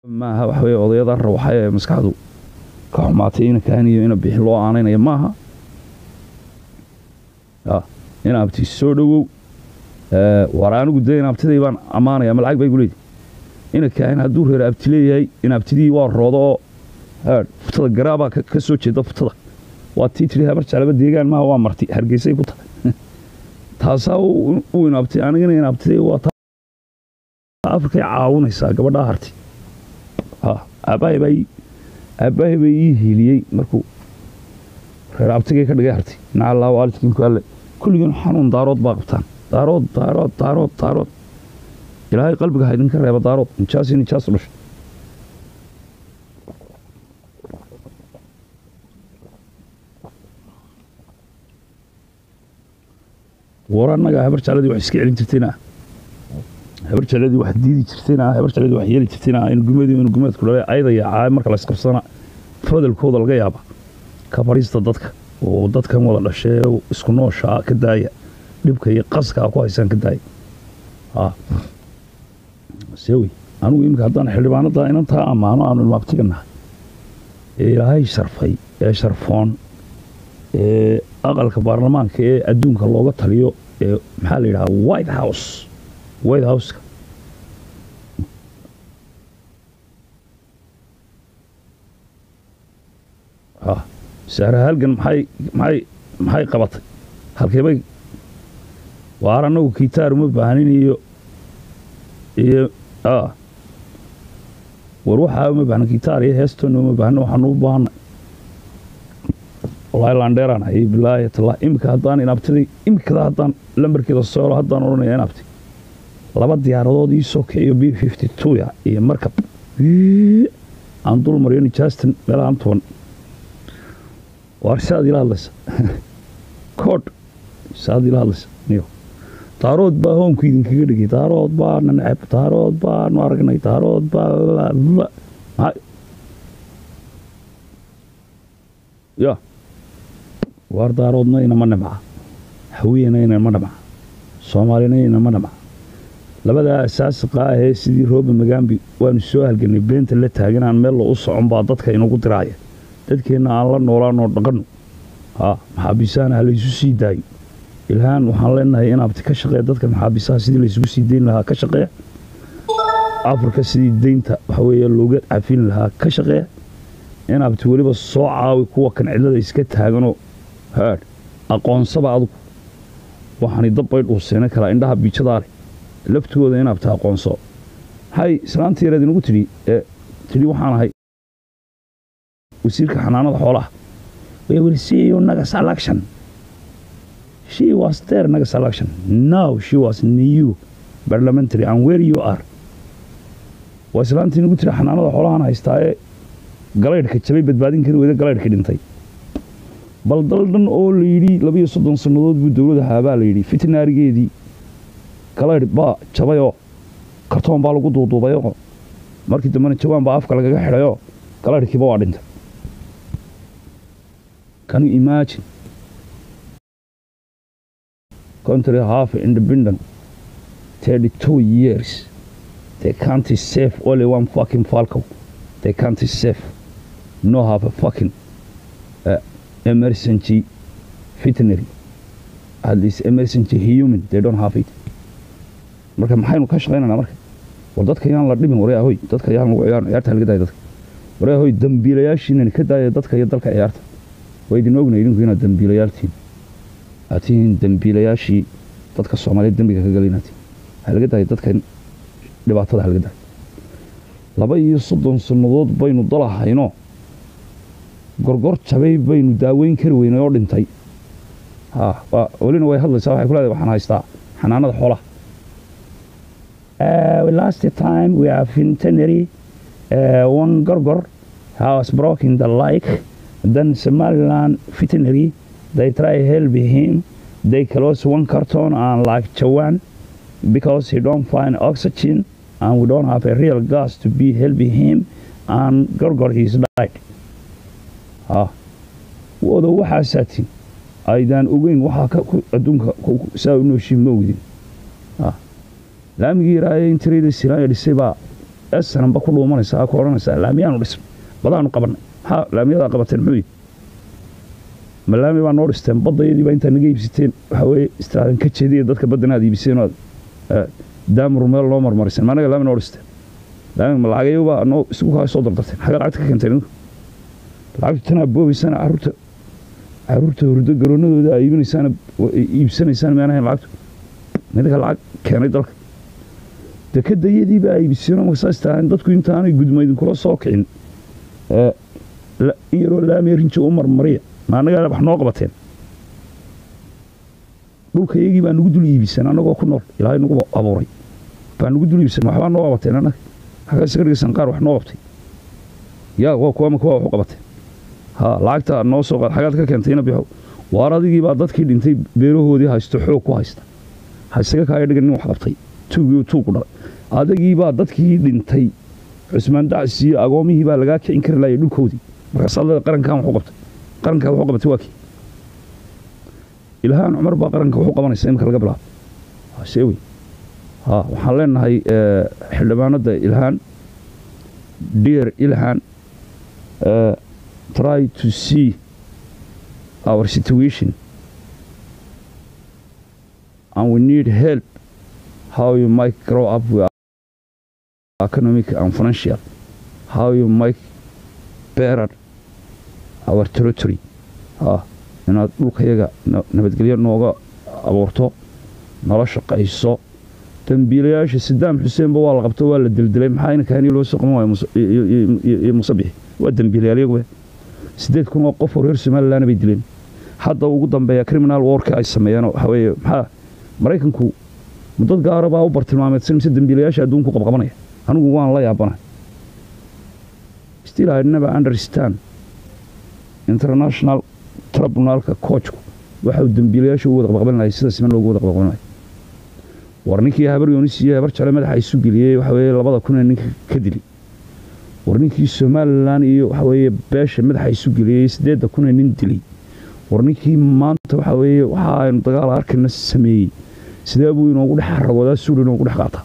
maaha waxa weye odayada rawaxay ee maskaxdu ka xumaatay ina kaaniyo ina bixi loo aanaynayo maaha in abti soo dhowow war anigu dee in abtiday baan ammaanaya ma lacag bay guleedi ina kaahin hadduu reer abti leeyahay in abtidii waa roodo oo futada garaabaa ka soo jeeda futada waa tii tidhi habar jeclaba deegaan maaha waa marti hargeysay ku tahay taasaa u inaabtay anigana inaabtiday waa afrikay caawinaysaa gabadhaa harti aabbahay baa ii hiiliyey markuu reer abtigay ka dhigay harti nacallaa waalidkiinku alle kulligiin xanuun daarood baa qabtaan daarood daarood daarood daarood ilaahay qalbiga ha idinka reeba daarood nijaasi nijaas dhusha war annaga habar jecladii wax iska celin jirtayna habar jecladii wax diidi jirtayna habar jecladii wax yeeli jirtayna in gumadii in gumeedku dhalay ayadaya caay marka la isqabsana fadalkooda laga yaaba ka fadhiista dadka oo dadkan wada dhashee isku nooshaa ka daaya dhibka iyo qaskaa ku haysaan ka daaya sewi anugu iminka haddaan xildhibaanada inantaa ammaano aanu ilmaabtiga nahay ee ilaahay sharfay ee sharfoon ee aqalka baarlamaanka ee adduunka looga taliyo ee maxaa la yidhahaa white house white houseka saare halgan maxay maxay maxay qabatay halkeebay waar annagu kitaar uma baahnin iyo iyo war waxaa uma baahna kitaar iyo heestoona uma baahna waxaanu u baahanay wallaahi laandheeraan hayay bilaahi tallah iminka haddaan inaabtiday imikada haddaan lambarkeeda soolo haddaan odhanaya inaabti laba diyaaradood ii soo kiciyo b fifty twoya iyo markab aan dul mariyo nijaastan meelahaan toban waar saad ila hadlaysa koodh saad ila hadlaysa niyo daarood baa hoonku idinkaga dhigay daarood baana neceb daarood baanu aragnay daarood baa ya waar daaroodna inama dhimca hawiyena inama dhimca soomaalina inama dhimca labadaa asaasiqa ahee sidii rooba magaambi waanu soo halganay beenta la taaganaan meel lo u socon baa dadka inagu diraaya dadkeenna aan la noolaanoo dhaqanno maxaabiisaana ha laysu sii daayo ilhaan waxaan leenahay in abti ka shaqeeya dadka maxaabiisaha sidii laysugu sii dayn lahaa ka shaqeeya afrika sidii deynta waxa weeye looga cafin lahaa ka shaqeeya in abti weliba soo caawi kuwa kan cidlada iska taaganoo haadh aqoonsaba adugu waxaani dabbay dhuuseena kalaa indhaha biijadaa leh laftooda in abti aqoonso maxay islaantii yareed inagu tidhi ee tidhi waxaan ahay wasiirka xanaanada xoolaha we will see you nagas election she was there nagas election now she was new parliamentary and where you are waa islaantii inagu tiri xanaanada xoolahan haystaa ee galaydhka jabay badbaadin kari weyda galaydhka dhintay bal dal dhan oo la yidhi labiyo soddon sannadood buu dowlada haabaa la yidhi fitnaarigeedii galaydh baa jabayoo kartoon baa lagu duuduubayoo markii dambena jawaan baa afka lagaga xidhayoo galaydhkiiba waa dhintay can you imagine country half independent 32 years they can't save only one fucking falco they can't save no have a fucking uh, emergency veterinary at least emergency human they don't have it marka maxaynu ka shaqaynaynaa marka war dadka yaan la dhimin waryaa hoy dadka yaan lagu ciyaarin ciyaarta laga daaya dadka waryaa hoy dambiilayaashiinani ka daaya dadka iyo dalka ciyaarta waa idin ognay idinku inaad dambiilayaaltiin aad tihiin dambiilayaashii dadka soomaaliyeed dembiga ka galaynatiin halaga daaya dadka dhibaatada halaga daaya laba iyo soddon sannadood baynu dalahaynoo gorgor jabay baynu daaweyn kari weynay oo dhintay welina way hadlaysaa waxay ku leedahay waxaan haystaa xanaanada xoolaha last time we have veterinary uh, one gorgor has broken the leg then Somaliland veterinary they try help him they close one carton and like Chawan because he don't find oxygen and we don't have a real gas to be helping him and Gorgor he's died ah wada waxaasaatiin aydaan ogeyn waxaa adduunka saa u nooshiin ma ogdin laamigii yaraaye in tirada siraaya dhisay baa esananba ku dhuumanaysaa ku odhanaysaa laamiyaanu dhisnay badaanu qabannay maxaa laamiyadaa qabateen muxuu yihi ma laami baa noo dhisteen baddayadii baa intaa naga iibsiteen waxaa weeye istiraadin ka jeediya dadka baddana aad iibiseen oo aad daamur meel noo marmariseen ma anaga laami noo dhisteen laami ma lacagayo baa noo isugu kaa soo dardarteen xagga lacagta ka keenteen idinku lacagtu tanaa boobaysaan carruurta carruurta hurdo garoonadooda aa iibinaysaan iibsanaysaan meen ahayn lacagtu midka lacag keenay dalka dekadayadii baa iibiseenoo markasaas tahaan dadku intaanay gudma idinkula soo kicin in yaroo laamiya rinji u marmariya ma annagaa wax noo qabateen dhulka iyagii baa nagu dul iibiseen annagoo ku nool ilaahay nagu abuuray baa nagu dul iibiseen waxbaa noo qabateen annaga xaggaas ka dhigaysan qaar wax noo qabtay yaa waa kuwama kuwa wax u qabateen ha lacagta noo soo qaad xagaad ka keentayna bixo waar adigii baa dadkii dhintay beerahoodii haysto xoog ku haysta ha isaga kaaya dhigan nin wax qabtay tuugii tuugu dhalay adagii baa dadkii dhintay cusmaan dacsi iyo agoomihii baa lagaa kicin kari laayay dhulkoodii markaas adada qarankan waxu qabtay qarankaa waxu qabatay waa kii ilhaan cumar baa qaranka waxu qabanaysa imika laga bilaabo see wey ha waxaan leenahay xildhibaanada ilhaan dear ilhaan try to see our situation and we need help how you might grow up with economic and financial, how you might better our territory. Ha, inaad dhulkayaga nabadgelyo nooga abuurto nala shaqayso dambiilayaasha sadaam xuseenba waa la qabto waa la dildilay maxaa ina kahani loo soo qaban waayo iyo musabixi waa dambiilayaal iyagu sideed kun oo qof oo reer somalilandna bay dileen hadda ugu dambeeya criminal warka ay sameeyeen waxa weeye maxaa maraykanku dad gaara baa u bartilmaameedsan mise dambiilayaasha adduunku qabqabanaya anigu waan la yaabanahay still I never understand international tribunalka coachku waxa uu dambiilayaasha u wada qabqaban lahay sida siman loogu wada qabqaban lahay war ninkii habar yoonis iyo habar jale madaxa isu geliyey waxa weeye labada kun ee ninka ka dili war ninkii somalilan iyo waxa weeye beesha madaxa isu geliyey siddeedda kun ee nin dilay war ninkii maanta waxa weeye waxa aynu dagaal arkayna sameeyey sidee buu inoogu dhex aragoodaa suul inoogu dhex qaataa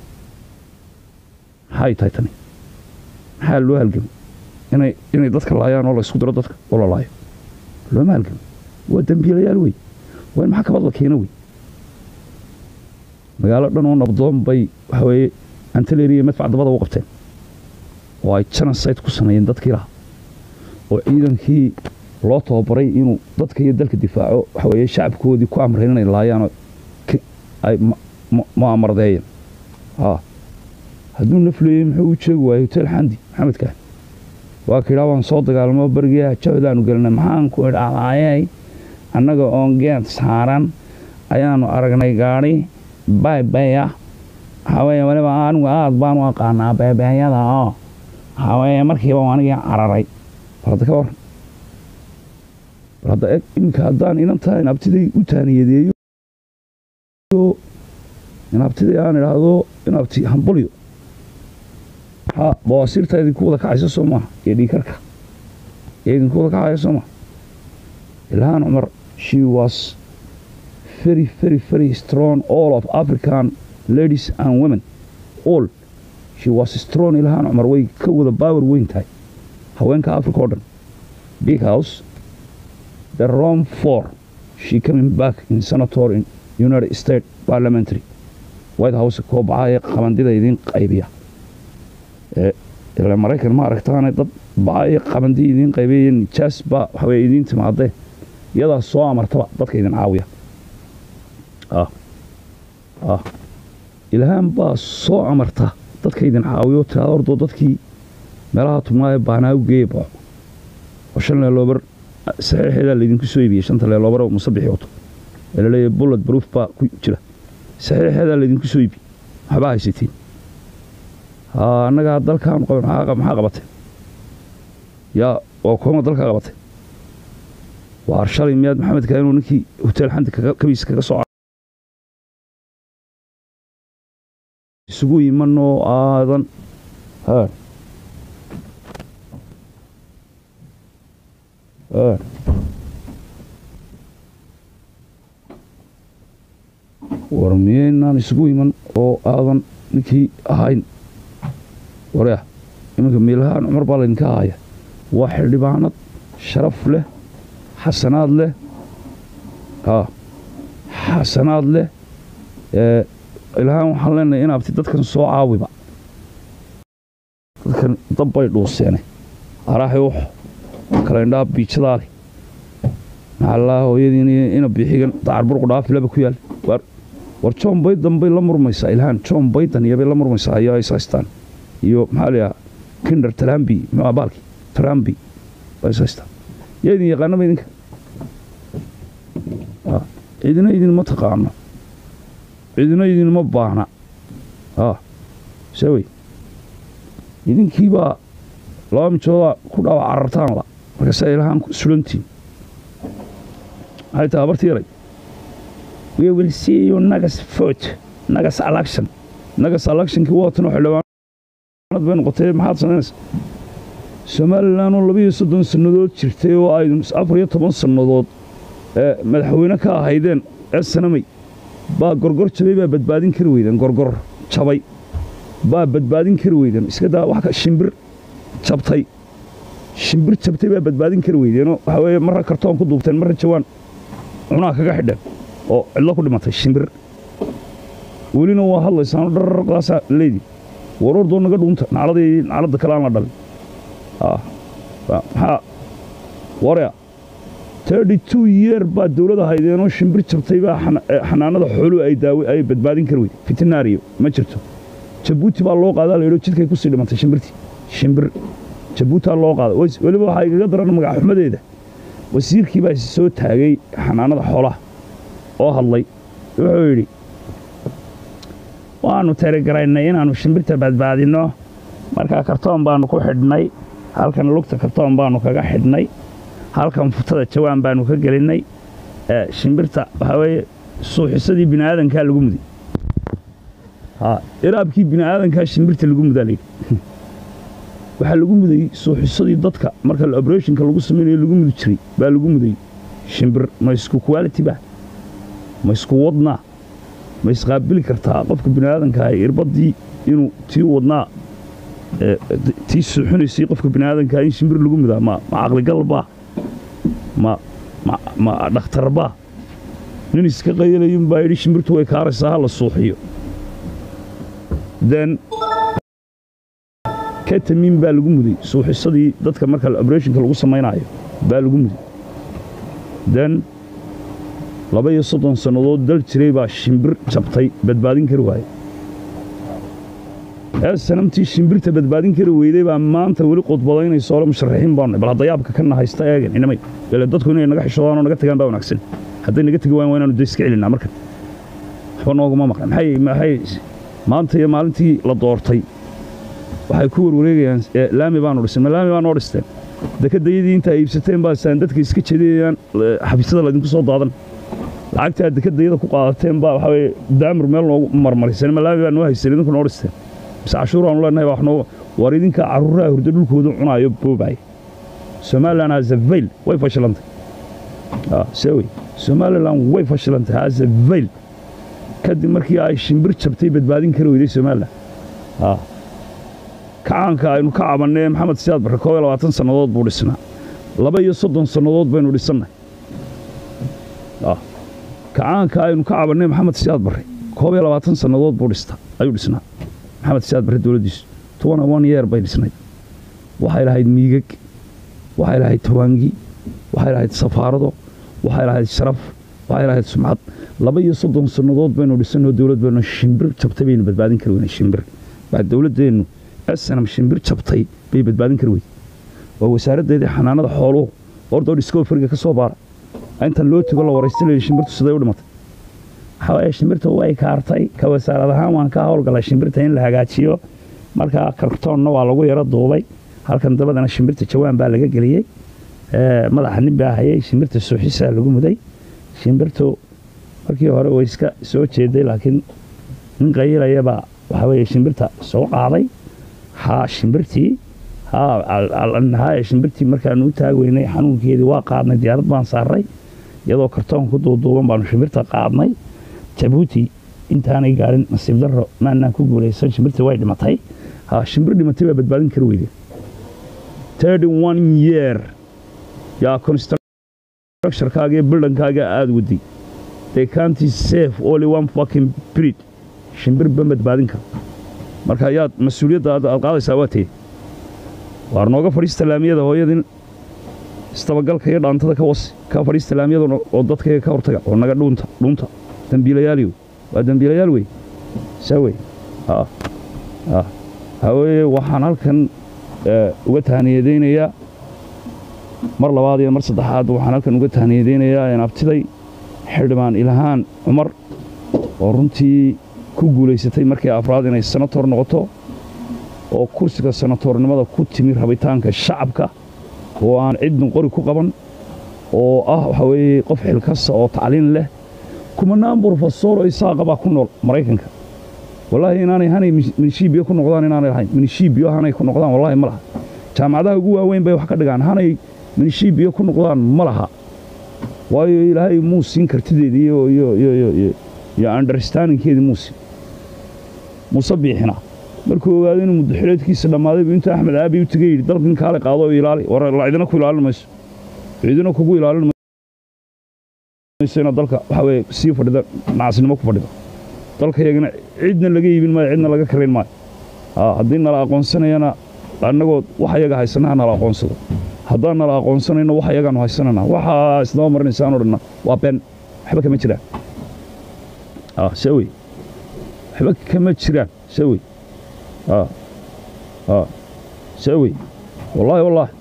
maxay tahay tani maxaa loo halgamo inay inay dadka laayaan oo la isku diro dadka oo la laayo looma halgamo waa dambiilayaal wey waa in maxkamad la keeno wey magaalo dhan oo nabdoon bay waxa weeye antaleri iyo madfac dabada u qabteen oo ay genocide ku sameeyeen dadkii lahaa oo ciidankii loo tababaray inuu dadka iyo dalka difaaco waxa weeye shacabkoodii ku amreen inay laayaanoo ay mu'amardeeyeen hadduu nafleeyey muxuu u jeegi waayey hotel xandi maxamedkaa waa ka idhaa waan soo dagaalamo berigaa jahdaanu gelina maxaan ku idhaahdaayey annaga oon geed saaran ayaanu aragnay gaadhi baybeya waxaaweeye waliba anigu aad baan u aqaanaa beebeeyada oo waxaaweeye markiiba anigii cararay bal hadda ka waran bal hadda eg iminka haddaan inantaa inabtiday u taaniyadeeyo inabtiday aan idhaahdo inabti hambalyo ha bawaasiirta idinku wada kacaysa soo maaha iyo dhiikarka iyo idinku wada kacaya soo maaha ilhaan cumar she was very very very strong all of african ladies and women all she was strong ilhaan cumar way ka wada baawer weyn tahay haweenka africa oo dhan big house the rome four she coming back in senator in united states parliamentary white house koo baxaye qabandida idiin qaybiya ila maraykan ma aragtaane dad baxaye qabandi idiin qaybiya nijaas baa waxaweye idiin timaadee iyadaa soo amartaba dadka idin caawiya ilhaan baa soo amarta dadka idin caawiyo tiraada ordoo dadkii meelaha tubnaaye baanaa u geeye baxo oo shan leeloobar saxiixeedaa laydinku soo iibiyey shanta leeloobar musabixi wato ee laleeyahay bullet proof baa ku jira saxiixeedaa laydinku soo iibi waxbaa haysatiin annagaa dalkaanu qaban maxaa qabatay yaa waa kooma dalkaa qabatay waa arshalay miyaad maxamedka inuu ninkii hotel xanti kabiis kaga soo isugu imanoo aadan war miyaynaan isugu iman oo aadan ninkii ahayn warya iminka miilhaan cumar baa laydinka haya waa xildhibaanad sharaf leh xasanaad leh haa xasanaad leh ee ilhaan waxaan leenahay in abti dadkan soo caawiba dadkan dab bay dhuuseene araaxi wax kale indhaa biijadaa leh maxallaa hooyadiin ina biixigan dacar burqu dhaafilaba ku yaal war war john baydan bay la murmaysaa ilhaan john baydan iyobay la murmaysaa ayaa is haystaan iyo maxaa layaha kinder talambi muxuu baalki talambi bay is haystaan yaa idin yaqaanaba idinka cidina idinma taqaano cidina idinma baahna sewey idinkiibaa laba mijoodaa ku dhaawac carartaanla markaasaa ilahaan sulantiin maxay tahay habartii yaray we will see you nagas vote nagas election nagas electionkii waatanoo xildhibaanad bay noqotay maxaad samaynaysaa somalilan oo labiiyo soddon sannadood jirtay oo ay afar iyo toban sannadood ee madaxweyne ka ahaydeen ee sanamay baa gorgor jabay baa badbaadin kari weydeen gorgor jabay baa badbaadin kari weydeen iska daa wax ka shimbir jabtay shimbir jabtay baa badbaadin kari weydeenoo waxaa weeye marra kartoon ku duubteen marra jawaan cunaa kaga xidheen oo cidlo ku dhimatay shimbir welina waa hadlaysaano dhararqaasaa leydii warordoo naga dhuunta nacladii nacladda kale aan la dhalin maxaa warya tirty two yeer baa dawlad ahaydeenoo shimbir jabtay baa xanaanada xooluhu ay daawe ay badbaadin kari weyde fitinaariyo ma jirto jabuuti baa loo qaadaa laydho jidkay ku sii dhimatay shimbirtii shimbir jabuutaa loo qaada weliba waxaa igaga daran magaxxumadeeda wasiirkii baa soo taagay xanaanada xoolaha oo hadlay wuxuu yidhi waannu teregaraynay inaannu shimbirta badbaadinno markaa kartoon baannu ku xidhnay halkan lugta kartoon baannu kaga xidhnay halkan futada jawaan baannu ka gelinnay shimbirta waxaa weeye suuxisadii bini aadankaa lagu muday iraabkii bini aadankaa shimbirta lagu mudaa layidhi waxaa lagu mudayey suuxisadii dadka marka oberationka lagu samaynayo lagu mudi jiray baa lagu mudayey shimbir ma isku quality ba ma isku wadnaa ma isqaabili kartaa qofka bini aadankaa irbaddii inuu tii wadnaa tii suuxinaysay qofka bini aadankaa in shimbir lagu mudaa ma caqligalbaa ma dhakhtarbaa nin iska qayalayun baa yidhi shimbirtu way kaaraysaa ha la suuxiyo den katamiin baa lagu muday suuxisadii dadka marka oberationka lagu samaynaayo baa lagu muday den laba iyo soddon sannadood dal jiray baa shimbir jabtay badbaadin kari waaye ee sanamtii shimbirta badbaadin kari weyday baa maanta weli qodbadaynaysa ole musharaxiin baanu bal hadda yaabka kana haysta eegan inamay ile dadku inay naga xishoodaan oo naga tagaan baa wanaagsan hadday naga tegi wayan waa inaanu de iska celinaa markan waxba nooguma maqan maxay maxay maanta iyo maalintii la doortay waxay ku warwareegayaan laami baanu dhisay ma laami baa noo dhisteen dekadayadii intaa iibsateen baa saan dadka iska jeedinayaan xafiisyada laydinku soo daadan lacagtaa dekadayada ku qaadateen baa waxaa weye daamir meel noogu marmariseen ma laami baa noo haysan idinku noo dhisteen mise cashuur aanu leenahay wax noo war idinka carruuraha hurdo dhulkooda cunaayo boobaay somalilan hazavayl way fashilantay see wey somalilan way fashilantay hazavayl kadib markii ay shimbir jabtay badbaadin kari weyday somalilan kacaanka aynu ka cabannee maxamed siyaad barre koob iyo labaatan sannadood buu dhisnaa laba iyo soddon sannadood baynu dhisannay kacaanka aynu ka cabannee maxamed siyaad barre koob iyo labaatan sannadood buu dhista ayuu dhisnaa maxamed siyaad barre dowladdiisu tobana one yeer bay dhisnayd waxay lahayd miigag waxay lahayd tawaangi waxay lahayd safaarado waxay lahayd sharaf waxay lahayd sumcad laba iyo soddon sannadood baynu dhisannoo dowlad baynu shimbir jabtay baynu badbaadin kari weynay shimbir baa dowladdeennu snam shimbir jabtay bay badbaadin kari weyday waa wasaaraddeedii xanaanada xooluhu ordoo discoferiga ka soo baara intan loo tego la waraystanayay shimbirtu siday u dhimatay waxaa waaye shimbirtu way kaartay ka wasaarad ahaan waan ka howlgalay shimbirta in la hagaajiyo markaa kartoonna waa lagu yaro duubay halkan dabadana shimbirta jawaan baa laga geliyey madaxa nin baa hayay shimbirta suuxisaa lagu muday shimbirtu markii hore way iska soo jeeday laakiin nin qayilayabaa waxaa weeye shimbirta soo qaaday haa shimbirtii haa shimbirtii markaanu u taagweynay xanuunkeedii waa qaadnay diyaarad baan saarray iyadoo kartoon ku duuduuban baanu shimbirta qaadnay jabuuti intaanay gaadhin nasiib darro maanaan ku guulaysan shimbirtii way dhimatay ha shimbir dhimatay baa badbaadin kara weyde thirty one year yaa constructionkaaga iyo bildankaaga aada waday they can't save only one fucking breed shimbir ba badbaadin kara marka ayaad mas-uuliyadda aad aad qaadaysaa waa tee waar nooga fadhiista laamiyada hooyadin istabagalka iyo dhaantada ka wasi ka fadhiista laamiyada oo dadkayga ka hortaga oo naga dhuunta dhuunta dembiilayaaliyo waa dembiilayaal wey saa wey ha ha haweye waxaan halkan uga tahaniyadaynayaa mar labaad iyo mar saddexaad waxaan halkan uga tahaniyadaynayaa een abtiday xildhibaan ilhaan cumar oo runtii ku guulaysatay markii afraad inay senator noqoto oo kursiga senatornimada ku timi rabitaanka shacabka oo aan cidna qori ku qaban oo ah waxaa weeye qof xilkasta oo tacliin leh kumanaan brofesoro isaaqa baa ku nool maraykanka wallaahi inaanay hanay minishiibiyo ku noqdaan inaanay lahayn minishiibiyo hanay ku noqdaan wallaahi ma laha jaamacadaha ugu waaweyn bay wax ka dhigaan hanay minishiibiyo ku noqdaan ma laha waayo ilaahay muu siin kartideedii iyo iyo iyo iyo iyo iyo understandingkeedii muu siin muuse biixina markuu ogaado inuu muddaxileedkiisa dhammaaday buu intuu axmed aabi u tegay yidhi dalkan kaale qaado oo ilaali war la cidina ku ilaalin mayso cidina kugu ilaalin mayso inaad dalka waxaa weeye sii fadhida nacasnimo ku fadhido dalka yagana cidna laga iibin maayo cidna laga karayn maayo haddii nala aqoonsanayana annagoo wax ayaga haysanaha nala aqoonsado haddaan nala aqoonsanayno wax ayagaanu haysanana waxaa isdaba marinaysaanoo dhanna waa been waxba kama jiraan see wey waxba kama jiraan see wey see wey wallaahi wallaahi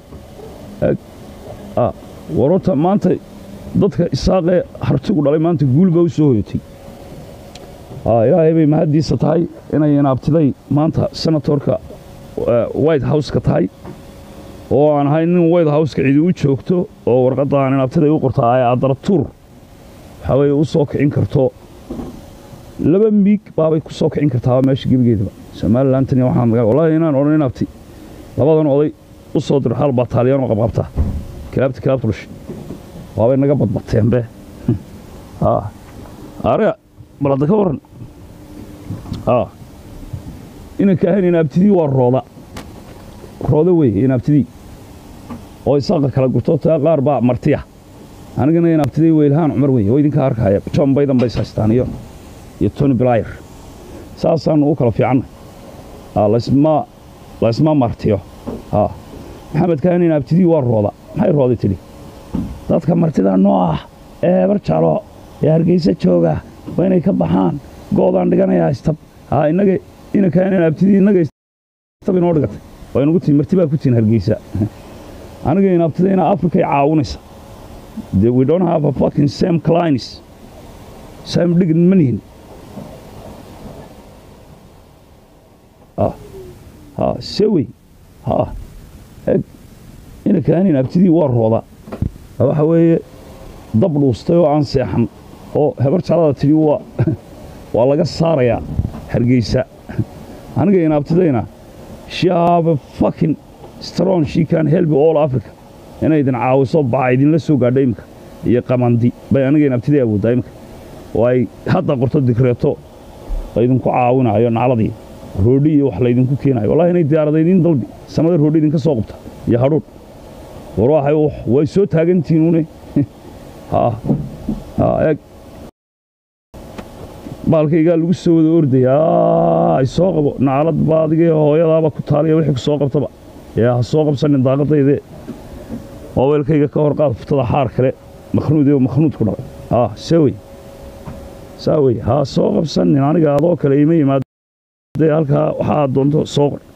warota maanta dadka isaaqee hartigu dhalay maanta guul baa u soo hoyotay ilaahay bay mahaddiisa tahay inay inaabtiday maanta senatorka white houseka tahay oo aan ahay nin white houseka cidi u joogto oo warqadda aan inaabtiday u qortaa ay adaratuur waxaa weeye u soo kicin karto laba miig baabay ku soo kicin kartaa meesha gebigeedaba somalilantan waxaan wallaahi inaan odhan inaabti labadan oday u soo diro hal bataalyan oo qabqabta kilaabta kilaabta dhush waabay naga badbateenbe are balada ka waran inanka ahayn inaabtidii waa rooda rooda weeye inaabtidii oo isaaqa kala gurto taa qaar baa martiya anigana inaabtidii weylhaan cumar weye oo idinka arkaya john baydan bays haystaan iyo iyo tony blayer saasaannu u kala fiicanna lasma laysma martiyo maxamed kahan inaabtidii waa rooda maxay rooday tidhi dadka martida noo ah ee barjalo ee hargeysa jooga waa inay ka baxaan goodaan dhiganayaa istab inaga inankaan inaabtidii innaga istab inoo dhigatay waa inugu tii marti baa ku tihin hargeysa aniga inaabtidayna afrikay caawinaysa de we don't have a fucking same clients same dhigin ma nihin ha sewey ha eg inankaan inaabtidii waa rooda waxa weeye dab dhuustay oo aan seexan oo hebar jalada tidhi waa waa laga saarayaa hargeysa aniga inaabtidayna she have a fucking strong she can help all africa inay idin caawiso baca idinla soo gaadho imika iyo qamandi bay aniga inaabtiday awooddaa imika oo ay hadda qorto digreeto laydinku caawinayo nacladii roodhi iyo wax laydinku keenayo wallahi inay diyaarada idiin dalbi samada roodhi idinka soo qabta iyo hadhuudh war waxay way soo taagantihiinune eeg baalkaygaa lagu soo wada ordayaa ay soo qabo nacalad ba adigee hooyadaaba ku taaliya wixii ku soo qabtaba ee ha soo qabsanin daaqadaydee moobeelkayga ka hor qaad furtada xaar kale makhnuud oo makhnuud ku dhalay haa sawey saa wey ha soo qabsanin aniga adoo kale ima yimaadee halkaa waxaa aad doonto soo qor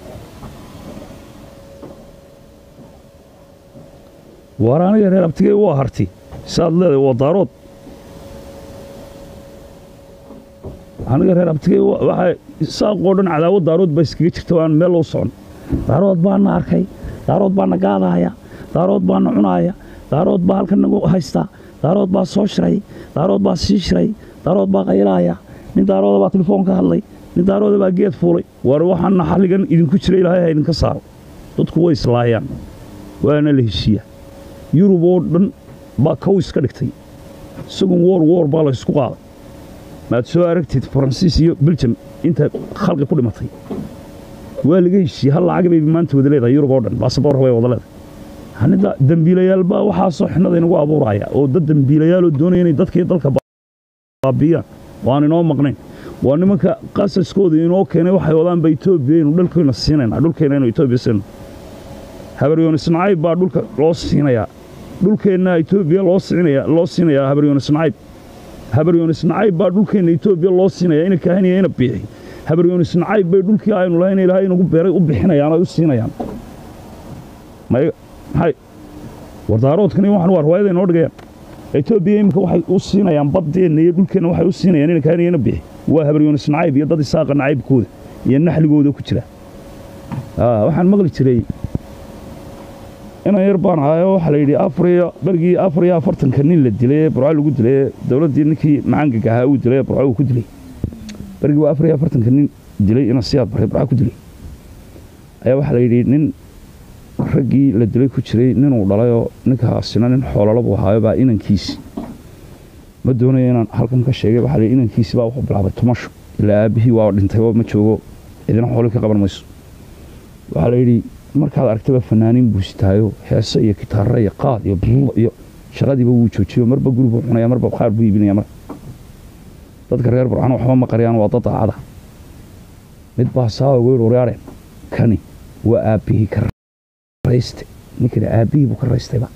waar aniga reer abtigay waa harti saad leedahay waa daarood aniga reer abtigay waxaa saaqoo dhan cadaawad daarood baa iskaga jirta aan meel loo socon daarood baana arkay daarood baana gaadaaya daarood baana cunaaya daarood baa halkan nagu haystaa daarood baa soo shiray daarood baa sii shiray daarood baa qaylaaya nin daarooda baa telefoon ka hadlay nin daarooda baa geed fuulay war waxaana xalligan idinku jira ilaahay ha idinka saaro dadku way islaayaan waana la heshiiya yurub oo dhan baa kow iska dhigtay isagun woor woor baa la ysku qaaday maad soo aragtid faransiis iyo beljam inta khalqi ku dhimatay waa laga heshiiyey hal lacag bay maanta wada leedahay yurub oo dhan baasaboor way wada leedahay hanida dambiilayaal baa waxaasoo xinada inagu abuuraya oo dad dambiilayaal oo doonaya inay dadkii dalka baabiyaan waan inoo maqnayn waa nimanka qasaskooda inoo keenay waxay wadaanba etoobiya inu dhulkeena siinayna dhulkeena inu etoobiya siino habaryoonis nacayb baa dhulka loo siinayaa dhulkeenna etoobiya loo siinaya loo siinayaa habaryoonis nacayb habaryoonis nacayb baa dhulkeenna etoobiya loo siinaya ina kahanaya ina biixi habaryoonis nacayb bay dhulkii aynu lahayn ilaahay inagu beeray u bixinayaan ay u siinayaan may maxay wardaaroodkani waxan waa riwaayada inoo dhigayaan etoobiya iminka waxay u siinayaan baddeenna iyo dhulkeenna waxay u siinayaan ina kahanaya ina biixi waa habaryoonis nacayb iyo dad isaaqa nacaybkooda iyo naxligooda ku jira waxaan maqli jiray inan yar baan ahayo waxaa la yidhi afariyo bergii afar iyo afartanka nin la dilay ee burco lagu dilay dowladdii ninkii macangaga ahaa uu dilay ee burco uu ku dilay bergii waa afar iyo afartanka nin dilay ina siyaad baray burco ku dilay ayaa waxaa la yidhi nin raggii la dilay ku jiray ninuu dhalayoo ninkaasina nin xoololo buu ahaayo baa inankiisi ma doonayo inaan halkan ka sheegay waxaa la yidhi inankiisi baa wuxuu bilaabay tumasho ilaa aabbihii waa dhintay oo ma joogo cidina xoolii ka qaban mayso waxaa la yidhi markaad aragtaba fanaaniin buu sitaayo heese iyo kitaara iyo qaad iyo buuq iyo shaqadiiba wuu joojiyo marba guri buu cunaya marba qaar buu iibinaya mar dadka reer burcana waxba ma qariyaan waa dad daacada mid baa saawa weyn waryaareen kani waa aabbihii ka rayste ninkana aabbihii buu ka raystayba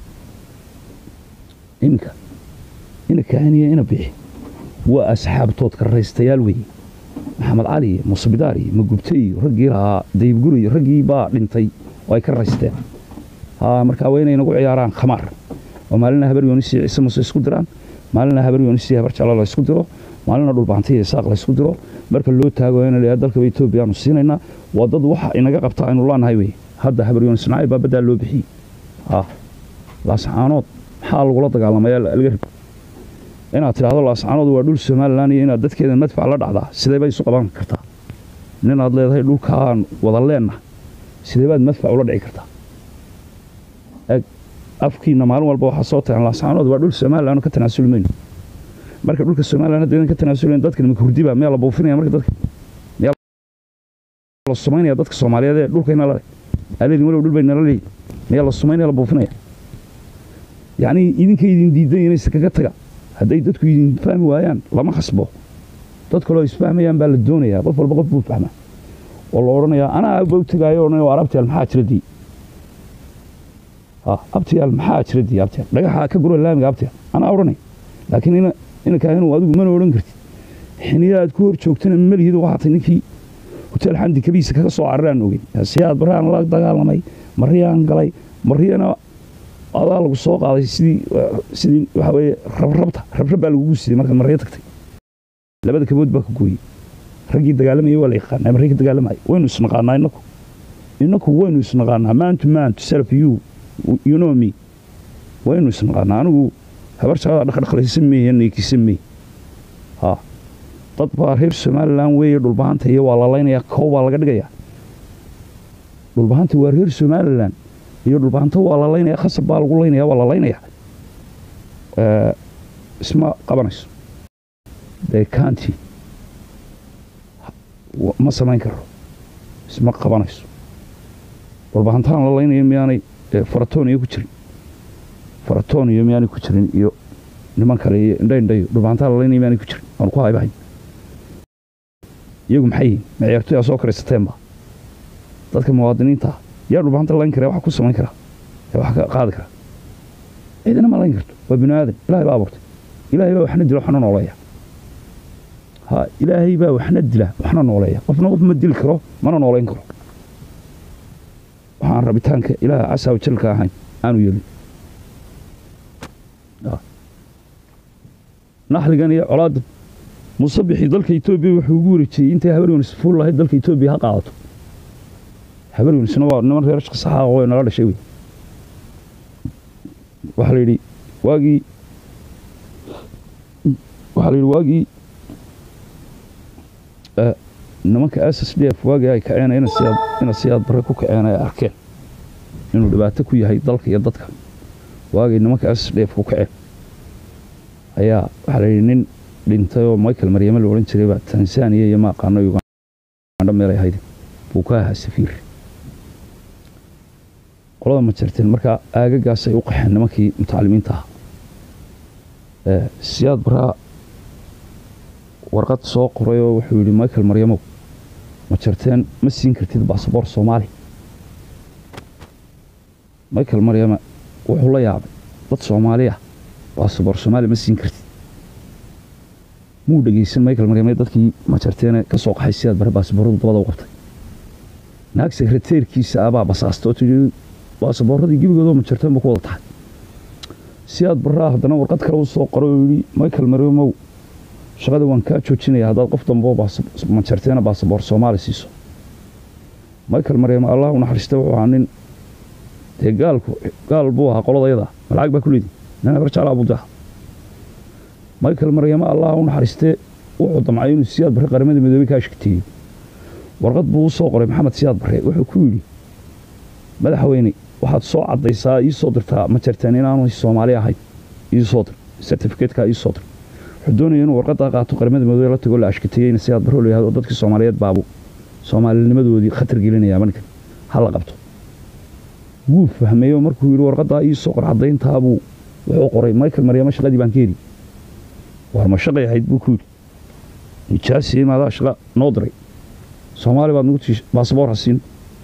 iminka ina kaaniya ina bixi waa asxaabtood ka raystayaal weeye maxamed cali iyo muusbidaar iyo magubte iyo raggii lahaa dayibguri iyo raggii baa dhintay oo ay ka raysteen markaa waa inay nagu ciyaaraan khamaar oo maalina habar yoonisi ciise muse isku diraan maalina habar yoonisi habar jalo la isku diro maalina dhulbaantay iyo saaq la isku diro marka loo taago in la dalkaba etoobiya aanu siinaynaa waa dad waxa inaga qabta aynu laanahay wey hadda habar yoonis nacayb baa baddaa loo bixiyey laascaanood maxaa lagula dagaalamaya laga rib inaad tidhaahdo laascaanood waa dhul somalilan iyo inaad dadkeeda madfac la dhacdaa sidee bay isu qaban kartaa ninaad leedahay dhulkaan wada leenna sidee baad madfac ula dhici kartaa eg afkiina maalin walba waxaa soo tagan laascaanood waa dhul somalilan ka tanaasuli mayno marka dhulka somalilan haddaydan ka tanaasulayn dadkan maka hurdiba miyaa la buufinaya marka dadka miyaa la sumaynaya dadka soomaaliyeed ee dhulkayna lale aleedin walow dhul bay nala leeyihin miyaa la sumaynaya la buufinaya yacnii idinka idin diidan inaysa kaga taga hadday dadku idin fahmi waayaan lama khasbo dad kaloo isfahmayaan baa la doonayaa qof walba qof buu fahmaa oo la odhanayaa anaa ba u tegaayo odhanaya waa abtiyaal maxaa jira dii abtiyaal maxaa jira dii abtiyaal dhagaxa ka guro laamiga abtiyaal anaa odhanay laakiin ina inankaa inuu adigu mana odhan kartid xiniya aad ku hor joogtana malihid waxaatay ninkii hotel xamdi kabiisa kaga soo cararaan ogey siyaad baraan la dagaalamay mariyaan galay mariyana adaa lagu soo qaaday sidii sidii waxa weeye rabrabta rabrab baa lagugu siday markaad maryo tagtay labada kabood baa ka gooyey raggii dagaalamayay waa la yaqaanaa markii ka dagaalamaya waynu isnaqaanaa innaku innaku waynu isnaqaanaa man to man to self you you know me waynu isnaqaanaa anigu habar jaalada dhaqdhaqlaysa meeya neekisa meey ha dad baa reer somalilan weeye dhulbahanta iyo waa la laynayaa kow baa laga dhigayaa dhulbahanta waa reer somalilan iyo dhulbaanto waa la laynaya khasab baa lagu laynaya waa la laynaya isma qabanayso dekanti ma samayn karo isma qabanayso dhulbahantaan la laynaya miyaanay faratoniyo ku jirin faratoniyo miyaanay ku jirin iyo niman kale iyo indhaindhayo dhulbahantaan la laynaya miyaanay ku jirin waanu ku haybahayn iyagu maxay yihin maciyaartoyaa soo karaysateenba dadka muwaadiniinta yaa dhulbahanta layn kara wax ku samayn karaa wax ka qaadi kara ciidana ma layn karto waa bini aadan ilahay baa abuurtay ilaahay baa waxna dila waxna nooleeya ha ilaahay baa waxna dila waxna nooleeya qofna qof ma dili karo mana nooleyn karo waxaan rabitaanka ilaaha casaa wajalka ahayn aanu yeelin naxligan iyo colaadda musabixii dalka etoobiya wuxuu ugu wareejiyey intay habaryonis fuul lahayd dalka etoobiya ha qaadato habaryonisna waa niman reer shaqsaxa oo naga dhashay wey waxaa la yidhi waagii waxaa la yidhi waagii nimanka s s d f waagii ay kaceen ina siyaad bare ku kaceen ay arkeen inuu dhibaato ku yahay dalka iyo dadka waagii nimanka s s d f ku kaceen ayaa waxaa la yidhi nin dhintay oo michael maryame la odhan jiray baa tanzaniya iyo ma aqaano uganda meel ay ahayd buu ka ahaa safiir qolada ma jirteen markaa aagagaasay u qaxeen nimankii mutacalimiinta ah siyaad baraa warqad soo qoray oo wuxuu yidhi michael maryamow ma jirteen ma siin kartid basaboor soomaali michael maryama wuxuu la yaabay dad soomaaliya basaboor soomaali ma siin kartid muu dhegeysan michael maryame dadkii ma jirteene ka soo qaxay siyaad bare baasabooradu dabada u qabtay naag sekreteerkiisa abaa basaasta oo tidhi baasaboorradii gebigoodoo ma jirteen ba ku wada tahay siyaad baraa haddana warqad kale u soo qoray oo yidhi michael maryamow shaqada waan kaa joojinaya haddaad qof damboo ma jirteena baasaboor soomaali siiso michael maryam allah u naxariista wuxuu ahaa nin dee gaalku gaal buu ahaa qoladayada malacag baa ku leedi nin habar jeclaa buu daha michael maryama allah u naxariistee wuxuu damcay inuu siyaad barre qaramada midoobey ka ashkateeyo warqad buu u soo qoray maxamed siyaad barre wuxuu ku yidhi madaxweyne waxaad soo caddaysaa ii soo dirtaa ma jirteen inaanu soomaali ahayn ii soo dir sertifikeetkaa ii soo dir wuxuu doonaya inuu warqaddaa qaato qaramada midoobey la tago la ashkateeyeyna siyaad barre la yihahdo dadkii soomaaliyeed baabu soomaalinimadoodii khatar gelinayaa markan ha la qabto wuu fahmeeyo markuu yidhi warqaddaa ii soo qor caddayntaabuu wuxuu qoray michael maryamo shaqadii baan ka heli war ma shaqay ahayd buu ku yidhi nijaasi maadaa shaqa noo diray soomaali baad nagu tii baasaboor ha siin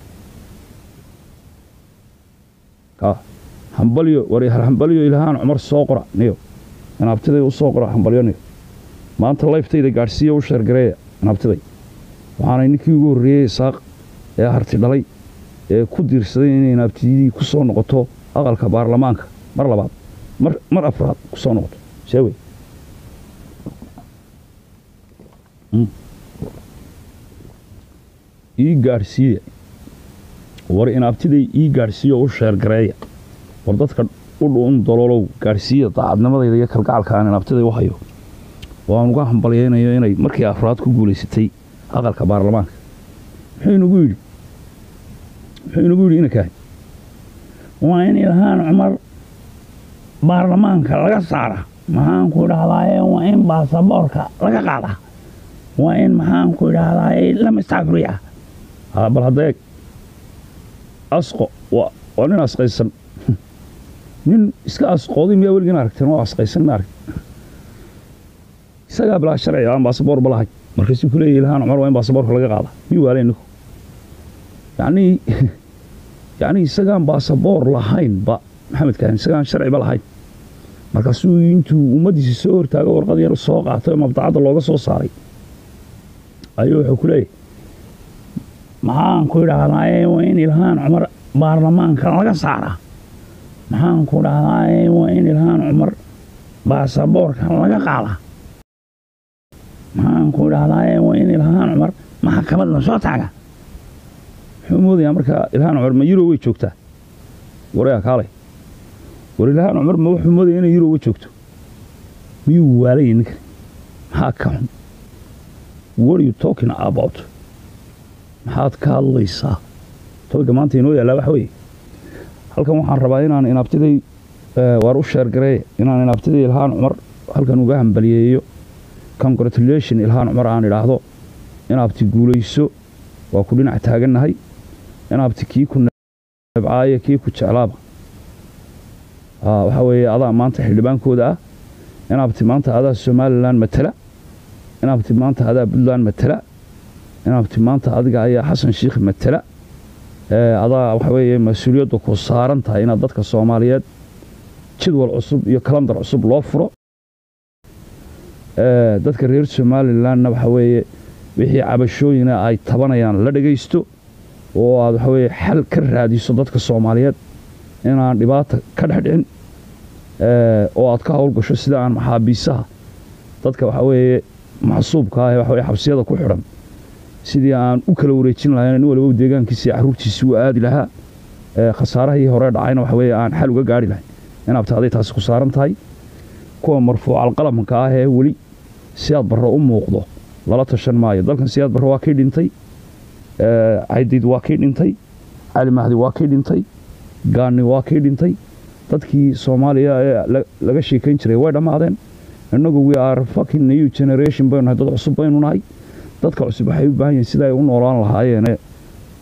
hambalyo war hambalyo ilhaan cumar soo qora niyo inaabtiday u soo qora hambalyo niyo maanta layftayda gaadhsiiya u sheergareeya inaabtiday waxaanay ninkii ugu horreeyey isaaq ee harti dhalay ee ku diirsaday inay inaabtiyadii ku soo noqoto aqalka baarlamaanka mar labaad mar afraad ku soo noqoto sheewey ii gaadhsiiya war inaabtiday ii gaadhsiiya u sheergareeya war dadka u dhuun doloolow gaadhsiiya daacadnimadayda iyo kalgacalka aan inaabtiday u hayo oo aan uga hambalyaynayo inay markii afraad ku guulaysatay aqalka baarlamaanka muxuu inagu yidhi muxuu inagu yidhi inankahay waa in ilhaan cumar baarlamaanka laga saara maxaanku idhahdaaye waa in baasaboorka laga qaada waa in maxaanku idhahdaaye lama istaafriya bal hadda eeg asqo waa nin asqaysan nin iska asqooday miyaa weligiin aragteen oo asqaysan ma arag isagaa bilaa sharciga aan baasaboor ba lahay markaasuu ku leeyahy ilhaan cumar waa in baasaboorka laga qaada miyuu waale ninku yacnii yacnii isagaan baasaboor lahaynba maxamed kaahin isagaan sharciba lahayn markaasuu intuu ummaddiisa soo hortaago warqad yar soo qaatay oo mabdacadda looga soo saaray ayuu wuxuu ku leeyahy maxaanku idhaahdaaye waa in ilhaan cumar baarlamaanka laga saara maxaanku idhahdaaye waa in ilhaan cumar baasaboorka laga qaada maxaanku idhahdaaye waa in ilhaan cumar maxkamad la soo taaga muxuu moodayaa markaa ilhaan cumar ma yurob way joogtaa waryaa kaalay war ilhaan cumar ma wuxuu moodaya inay yuroba joogto miyuu waalaya ninkan maxaa ka xun what are you talking about maxaad ka hadlaysaa tobiga maanta inoo yaallaa waxa weeye halkan waxaan rabaa inaan inaabtiday waar u sheergareeye inaan inaabtiday ilhaan cumar halkan uga hambaliyeeyo congratulation ilhaan cumar aan idhaahdo inaabti guulayso waa ku dhinac taagannahay inaabti kii ku nebcaaye kii ku jeclaaba waxaa weeye adaa maanta xildhibaankooda ah inaabti maanta adaa somalilan matala inaabti maanta adaa puntland matala inaabti maanta adiga ayaa xasan shiikh matala adaa waxa weeye mas-uuliyadda ku saaran tahay inaad dadka soomaaliyeed jadwal cusub iyo kalandar cusub loo furo dadka reer somalilanna waxa weeye wixii cabashooyina ay tabanayaan la dhagaysto oo aad waxa weeye xal ka raadiso dadka soomaaliyeed inaan dhibaata ka dhex dhicin oo aad ka howlgasho sida aan maxaabiisaha dadka waxa weeye maxsuubka ah ee waxa weye xabsiyada ku xidhan sidii aan u kala wareejin lahayn nin waliba deegaankiisa carruurtiisi u aadi lahaa khasaarahii hore dhacayna waxa weeye aan xal uga gaari lahayn inaabta aday taasi ku saaran tahay kuwa marfuucal qalamka ah ee weli siyaad barre u muuqdo lala tashan maayo dalkan siyaad barre waa kii dhintay caydiid waa kii dhintay cali mahdi waa kii dhintay gaani waa kii dhintay dadkii soomaaliya ee laga sheekayn jiray way dhammaadeen innagu we are fucking new generation baynu nahay dad cusub baynu nahay dadka cusub waxay u baahan yihiin sida ay u noolaan lahaayeen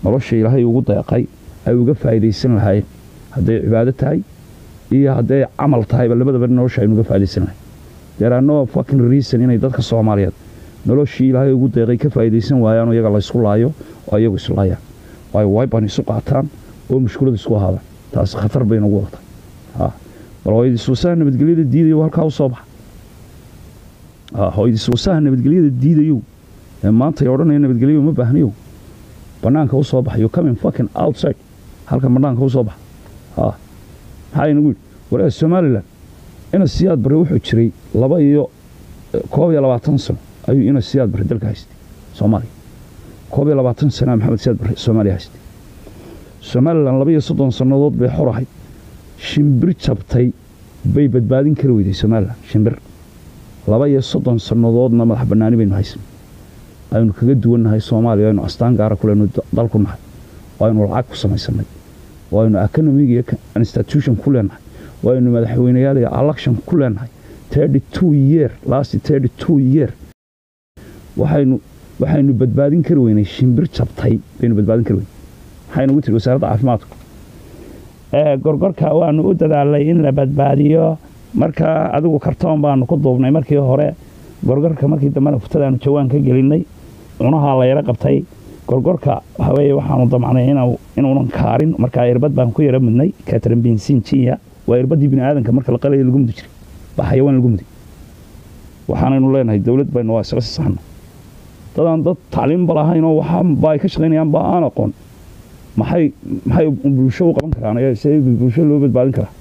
nolosha ilaahay ugu deeqay ay uga faa'iidaysan lahaayeen hadday cibaado tahay iyo hadday camal tahayba labadaba nolosha aynu uga faa'iidaysan lahayn there are no fucking reason inay dadka soomaaliyeed noloshii ilaahay ugu deeqay ka faa'iidaysan waayaan oo iyaga la isku laayo oo iyagu islaayaan waayo wayban isu qaataan oo mushkulad isku ahaadaan taasi khatar bay nagu wadataa ha bal hooyadisuusaha nabadgelyada diidayo halkaa u soo baxa ha hooyadisuusaha nabadgelyada diidayo ee maanta ay odhanaya nabadgelyo uma baahnayo bannaanka u soo baxayo coming fucking outside halkan bannaanka u soo baxa ha maxaa inagu yidhi walaa somalilan ina siyaad bare wuxuu jiray laba iyo koob iyo labaatan sano ayuu ina siyaad bare dalka haystay soomaaliya koob iyo labaatan sanaa maxamed siyaad bare soomaaliya haystay somalilan laba iyo soddon sannadood bay xor ahayd shimbir jabtay bay badbaadin kari weyday somalilan shimbir laba iyo soddon sannadoodna madax bannaani baynu haysan aynu kaga duwannahay soomaaliya aynu astaan gaara kuleynu dalku nahay oo aynu lacag ku samaysanay oo aynu economic iyo institution ku leenahay oo aynu madaxweyneyaal iyo election ku leenahay thirty two year last thirty two year waxaynu waxaynu badbaadin kari weynay shimbir jabtay baynu badbaadin kari weynay maxay nagu tiri wasaaradda caafimaadku gorgorka waanu u dadaalay in la badbaadiyo marka adigu kartoon baanu ku duubnay markii hore gorgorka markii dambena futadaanu jawaan ka gelinay cunahaa la yaro qabtay gorgorka waxaweye waxaanu damcnay inuunan kaarin markaa irbad baan ku yaro mudnay katrin bensin jinya waa irbaddii bini aadanka marka la qalaya lagu mudi jiray baa xayawaan lagu muday waxaanaynu leenahay dowlad baynu waa isla sisaana dadaan dad tacliimba lahayn oo waxaanba ay ka shaqaynayaan ba aan aqoon maxay maxay bulsho u qaban karaan see bulsho loo badbaadin karaa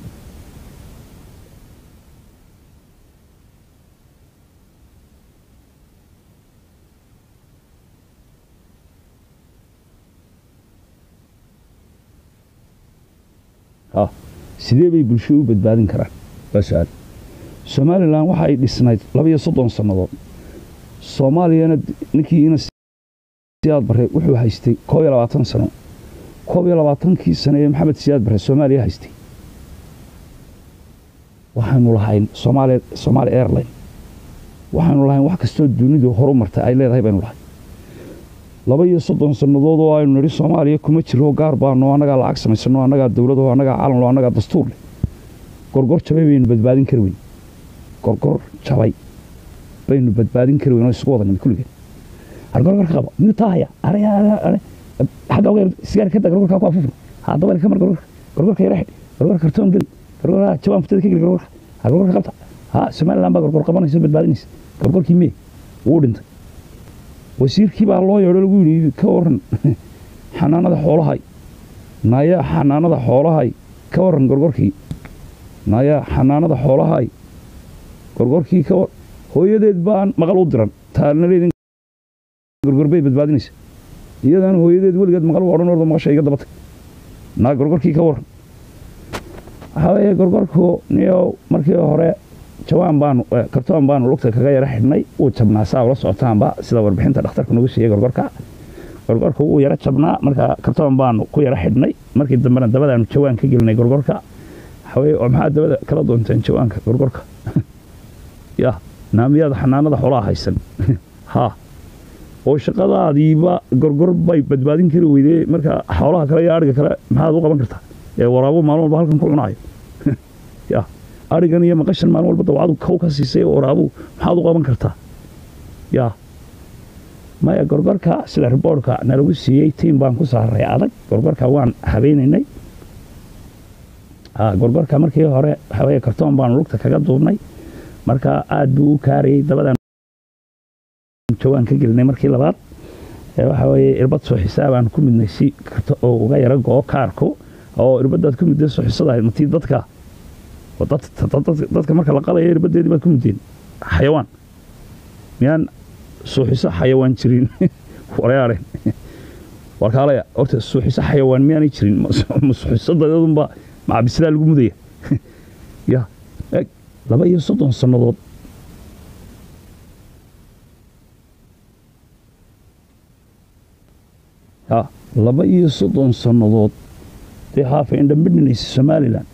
sidee bay bulsho u badbaadin karaan waa su-aal somalilan waxa ay dhisnayd laba iyo soddon sannadood soomaaliyana ninkii ina siyaad bare wuxuu haystay koob iyo labaatan sano koob iyo labaatankii sano ee maxamed siyaad bare soomaaliya haystay waxaynu lahayn somaali somaali airline waxaynu lahayn wax kastoo dunidu horu martay ay leedahay baynu lahay laba iyo soddon sannadood oo aynu nidhi soomaaliya kuma jiro gaar baano annagaa lacag samaysano annagaa dowlado annagaa calanlo annagaa dastuur leh gorgor jabay baynu badbaadin kari weyn gorgor jabay baynu badbaadin kari weyn oo isugu wada nimid kulligeen har gorgorka qabo miyuu taahaya xagga ogeer sigaar kada gorgorka ku afufna hadda weel kamar gorgorka gorgorka yara xidh gorgorka kartoon geli gorgorka jabaan futada ka geli gorgorka har gorgorka qabta ha somaliland baa gorgor qabanaysa badbaadinaysa gorgorkii mee wuu dhintay wasiirkii baa loo yeedho lagu yidhi ka waran xanaanada xoolahay naya xanaanada xoolahay ka waran gorgorkii naya xanaanada xoolahay gorgorkii ka war hooyadeed baan maqal u diran taalnaleedin gorgor bay badbaadinaysa iyadaan hooyadeed weligeed maqal u odhan ordo maqasha iga dabatay naa gorgorkii ka waran waxaa weeye gorgorku niyow markii hore jawaan baanu kartoon baanu lugta kaga yaro xidhnay wuu jabnaa saa ula socotaanba sida warbixinta dhakhtarku nagu siiyey gorgorka gorgorka wuu yaro jabnaa marka kartoon baanu ku yaro xidhnay markii dambena dabadaanu jawaan ka gelinay gorgorka waxaweye oo maxaa dabada kala doonteen jawaanka gorgorka ya naamiyaada xanaanada xoolaha haysan ha oo shaqadaadiiba gorgor bay badbaadin kari weydee marka xoolaha kale iyo adhiga kale maxaad u qaban kartaa ee waraabo maalin walba halkan ku cunaayo ya arigan iyo maqashan maalin walba dawcadu kow ka siisay waraabu maxaad u qaban kartaa yaa maya gorgorka sida riboortka nalagu siiyey tiim baan ku saaray adag gorgorka waan habeynaynay gorgorka markii hore waxaweye kartoon baanu lugta kaga duubnay marka aad buu u kaarayey dabadaan jawaan ka gelinay markii labaad waxa weye irbad soo xisaabaan ku midnay si oo uga yaro go-o kaarku oo irbadaad ku midday soo xisadahayd matii dadka dadka marka la qalaya irbadeedii baad ku muddeen xayawaan miyaan suuxiso xayawaan jirin warayaareen warkaalaya horta suuxiso xayawaan miyaanay jirin ma suuxiso dadeedunba macabisidaa lagu mudaya ya eg laba iyo soddon sannadood ya laba iyo soddon sannadood dee haafa indhambidhinaysa somalilan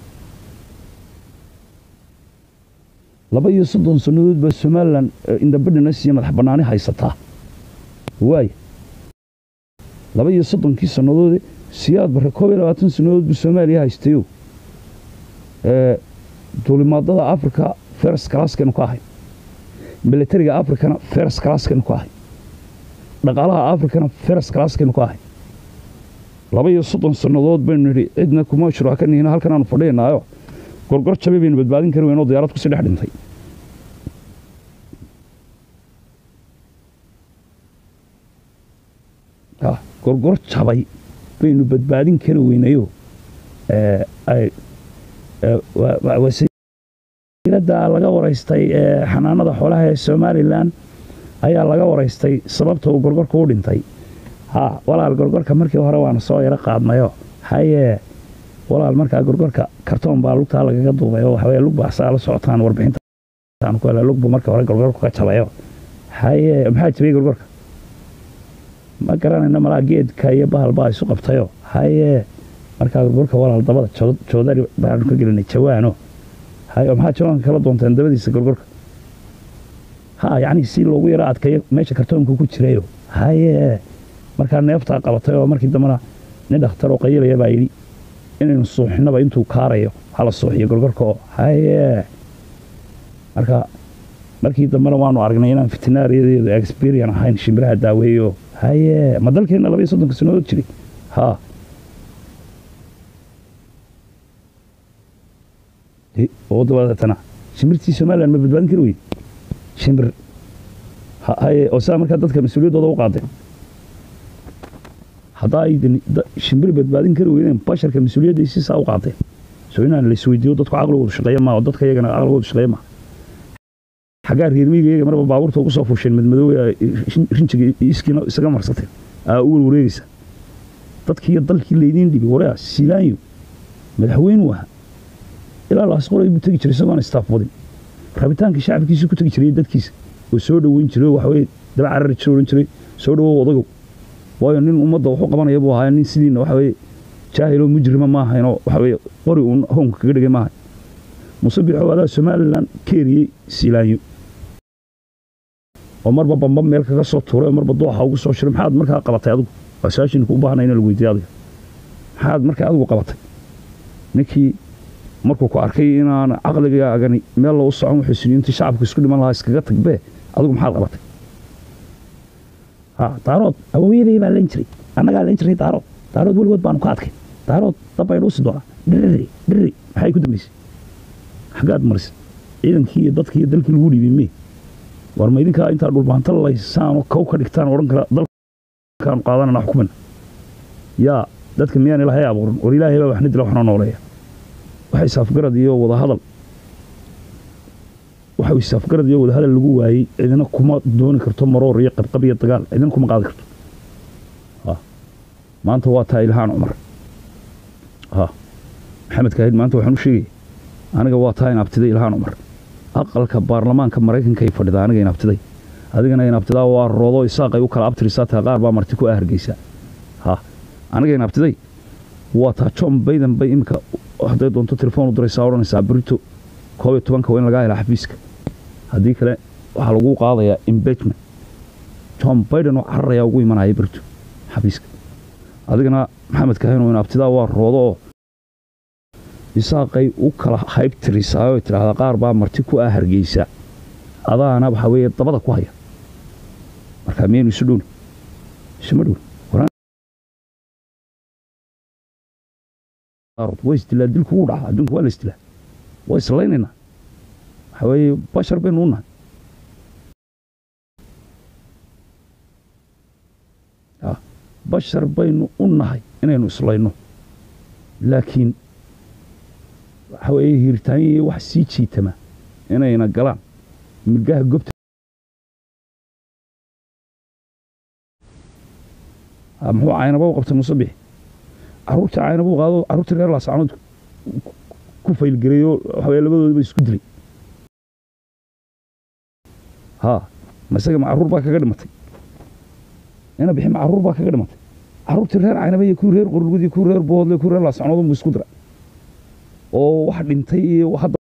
laba iyo soddon sannadood baa somalilan indhambidhinas iyo madax bannaani haysataa waay laba iyo soddonkii sannadoode siyaad barre koob iyo labaatan sannadood buu soomaaliya haystayo duulimaadada africa feres kalaaskaynu ka ahay milatariga africana feres kalaaskaynu ka ahay dhaqaalaha africana feres kalaaskaynu ka ahay laba iyo soddon sannadood baynu nidhi cidna kuma shuraka nihina halkan aanu fadhiyanaayo gorgor jabe baynu badbaadin kari weyn oo diyaarad kusii dhex dhintay gorgor jabay baynu badbaadin kari weynayo wasiiradda laga waraystay xanaanada xoolaha ee somalilan ayaa laga waraystay sababta uu gorgorka u dhintay ha walaal gorgorka markii hore waana soo yaro qaadnayo hayee walaal markaa gorgorka kartoon baa lugtaa lagaga duubay oo waxaweye lug baasaa la socotaan warbixintaan ku hela lugbu markii hore gorgorku ka jabayo hayee maxaa jabiyey gorgorka ma garanayno malaa geedka iyo bahal baa isu qabtayo hayee markaa gorgorka walaal dabada joodari baanu ka gelinay jawaano hayo maxaa jawaanka kala doonteen dabadiisa gorgorka ha yacni si loogu yaro adkayo meesha kartoonka ku jirayo hayee markaa neeftaa qabatay oo markii dambena nin dhakhtar oo qayilaya baa yidhi inaynu suuxinaba intuu kaarayo hala suuxiyo gorgorka oo hayee marka markii dambena waanu aragnay inaan vetinaariyadeedu experian ahayn shimbiraha daaweeyo hayee ma dalkeenna laba iyo soddonka sannadood jiray ha oo dabadeetana shimbirtii somalilan ma badbaadin kari weyde shimbir haye oo saa markaa dadka mas-uuliyaddooda u qaadeen haddaa ay shimbir badbaadin kari weydeen basharka mas-uuliyadday si saa u qaadeen soo inaan la isweydiiyo dadku caqligoodu shaqeeya maa oo dadka iyagana caqligoodu shaqeeya maa xaggaa reermiyiga iyaga marba baabuurta ugu soo fuusheen madmadoowe rinjiga iskiina isaga marsateen aa u warwareegaysa dadkii iyo dalkii laydiin dhibi waraa siilaanyo madaxweynuu ahaa ilaa laas qoray buu tegi jiray isagoon istaaf wadin rabitaankii shacabkiisii ku tegi jiray dadkiisa oo soo dhoweyn jiray oo waxaweye daba carari jiro odhan jiray soo dhowow odagow waayo nin ummadda waxu qabanaya buu ahaa nin sidiina waxaweye jaahiloo mujrima ma ahaynoo waxaweye qori uun hoonka kaga dhigay maahay muse bixow adaa somalilan keeriyey siilaanyo oo marba bamba meel kaga soo tuuray oo marba dooxa ugu soo shiray maxaad markaa qabatay adigu waa su-aashinku u baahnay in lagu weydiiyo adiga maxaad markaa adigu qabatay ninkii markuu ku arkay inaan caqligaagani meel lou socon wuxuu sini intii shacabku isku dhiman lahaa iskaga tagbee adigu maxaad qabatay daarood awooyaday baa len jiray annagaa len jiray daarood daarood weligood baanu ka adkay daarood dabbaynu usi doonaa dhiriri dhiriri maxay ku dambaysay xaggaad marisay ciidankii iyo dadkii iyo dalkii lagu dhiibay mee war ma idinkaa intaa dhulbaanta laysaanoo kow ka dhigtaan odhan kara dalkaanu qaadanana xukumana yaa dadka miyaan ilaahay abuuran war ilaahay baa waxna dila waxna nooleeya waxa isaafgarad iyo wadahadal waxa isaafgarad iyo wadahadal lagu waayey cidina kuma dooni karto maroor iyo qabqab iyo dagaal cidina kuma qaadi karto maanta waa taa ilhaan cumar maxamed kaahid maanta waxaan u sheegaya aniga waa taa inabtiday ilhaan cumar aqalka baarlamaanka maraykanka ay fadhidaa aniga inabtiday adigana inabtidaa waa roodo isaaqay u kala abtirisaa taa qaar baa marti ku ahargeysaa ha aniga inabtiday waa taa john bayden bay iminka hadday doonto telefoon u diraysaa odhanaysaa brito koob iyo tobanka waa in lagaa helaa xafiiska haddii kale waxaa lagu qaadayaa imbagement john bayden oo cararayaa ugu imanaya brito xafiiska adigana maxamed kahinoo inabtidaa waa roodo oo isaaqay u kala haybtirisaa oo tidhaahdaa qaar baa marti ku ah hargeysa adaana waxaa weeye dabada ku haya markaa miyaynu isu dhowni isuma dhowni way isdilaa dilku wuu dhacaa adduunka waa la isdilaa waa islaynaynaa waxaa weeye bashar baynu u nahay bashar baynu u nahay inaynu islayno laakiin waxa weeye hiiritaanya iyo wax sii jiitama inayna galaan milgaha gobta muxuu caynaba u qabtay musabix carruurtii caynaba u qaado carruurtii reer laasacnood ku faylgareeyoo waxa weye labadoodaba isku dilay haa ma isaga ma carruur baa kaga dhimatay ina bixi ma carruur baa kaga dhimatay carruurtii reer caynaba iyo kuwii reer qorlugud iyo kuwii reer boodle kuwii reer laasacnood unbu isku dira oo wax dhintay iyo hadda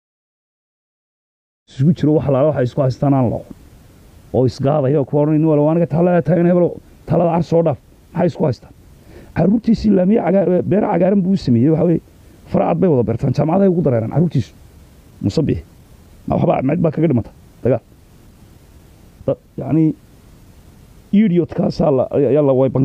isugu jiro wax laala waxay isku haystaan aan laqon oo isgaadaya kuwa odhan nin wala aniga talada taagan hebel talada car soo dhaaf maxay isku haystaan caruurtiisii laamiye cagaa- beer cagaaran buu u sameeyey waxa weye faracad bay wada beertaan jaamacadahay ugu dareeraan caruurtiisu musabix ma waxba mid baa kaga dhimata dagaal Da- yacni idiyotkaasaa la ayaa la wayban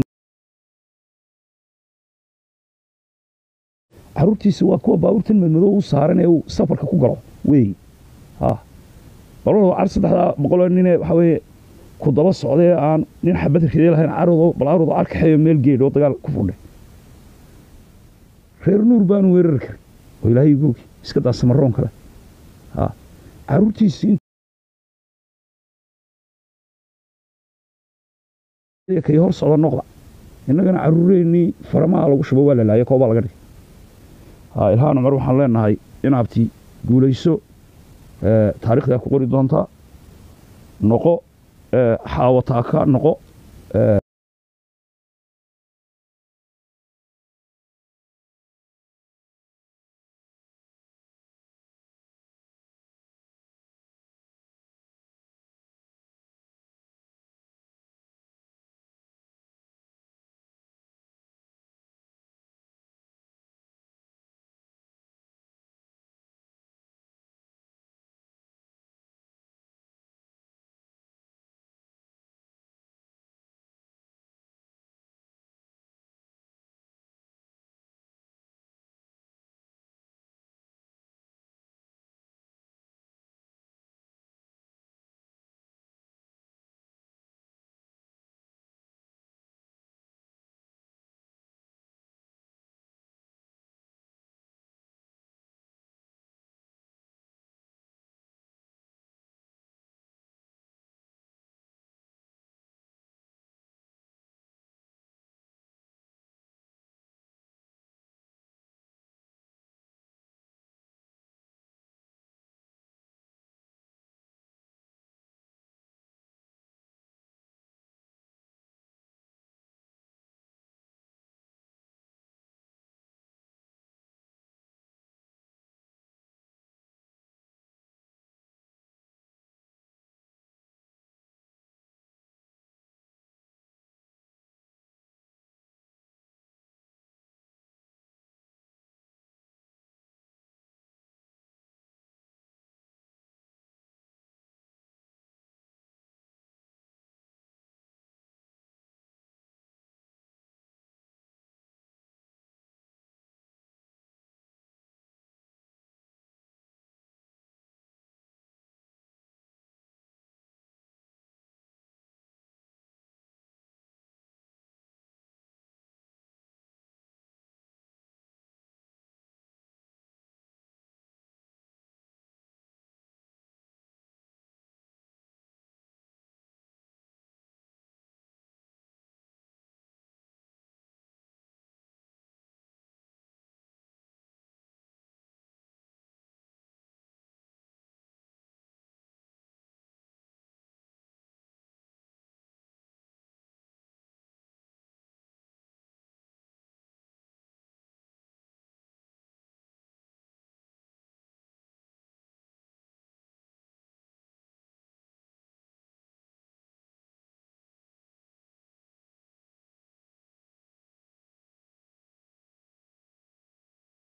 caruurtiisi waa kuwa baabuurtan madmadow u saaran ee uu safarka ku galo weey ha balwada car saddexdaa boqoloo nine waxa weeye ku daba socdee aan nin xabad ridee lahayn carado balaarudo arkaxeeyo meel geedh oo dagaal ku fudhay reer nuur baanu weerari karin oo ilaahay googi iska daa samaroon kale ha caruurtiisii kay hor socda noqda innagana caruureennii faramaha lagu shubo waa la laaya koobaa laga dhigay ha ilhaan cumar waxaan leenahay inaabti guulayso ee, taariikhdaa ku qori doontaa noqo ee, xaawataaka noqo ee,